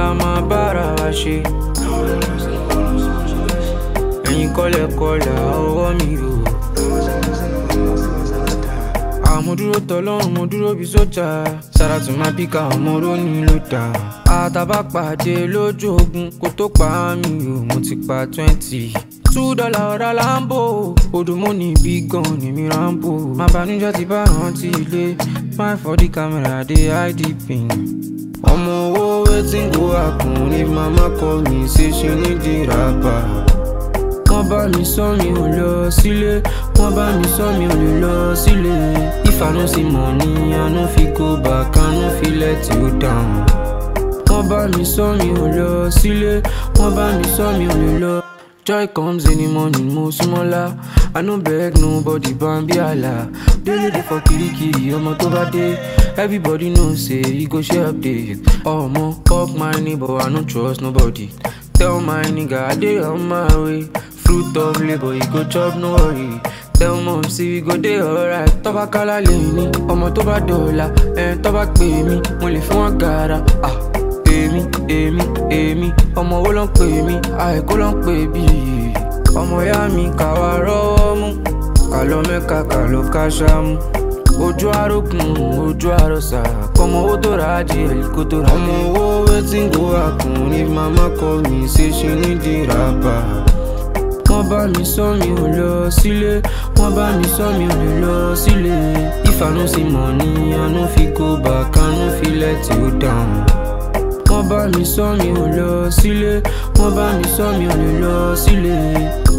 la máa bára wa ṣe. ẹ̀yin kọ́lẹ̀kọ́lẹ̀ ọwọ́ mi o. àmọ́ dúró tọ́lọ́run mo dúró bí sójà Sàràtù máa bí ká ọmọ rónì ló dà. àtàbà pàdé lójú ogun kó tó pa mí o mo ti pa twenty. two dollar ọ̀rá lambo odùmọ́ ní bí gan ni mi rambo. má banújẹ́ ti bá rántí ilé fine for the camera dey hide the pin. ọmọ owó wetin go happen if mama call me say she need the rapper wọ́n bá mi sọ mi ò lọ sílé wọ́n bá mi sọ mi ò lè lọ sílé if i no see money i no fit go back i no fit let you down. wọ́n bá mi sọ mi ò lọ sílé wọ́n bá mi sọ mi ò lè lọ. joy comes in the morning mo súnmọ́lá i no beg nobody bambi àlà délé dé for kirikiri ọmọ tó bá dé everybody know say e go share update ọmọ fuck my neighbor i no trust nobody tell my nigga i dey on my way fruit of labour e go chop no worry tell mom say we go dey alright tọ́ba kálá lè ní ọmọ tó bá dọ̀la ẹ̀ tọ́ba pè mí mo lè fún wọn gàrà ah èmi èmi èmi ọmọ wo ló ń pè mí àìkú ló ń pè bí ọmọ ìyá mi kà wá rọ́wọ́ mú kà lọ mẹ́ka kà lọ káṣámú ojú arókùn ojú àròsà kọmọ owó tó ra adìẹ kó tó ra ọmọ owó wetin go happen if mama call me say she need the rapper wọ́n bá mi sọ mi ò lọ sílé wọ́n bá mi sọ mi ò lè lọ sílé if i no see money i no fit go back i no fit let you down. wọ́n bá mi sọ mi ò lọ sílé wọ́n bá mi sọ mi ò lè lọ sílé.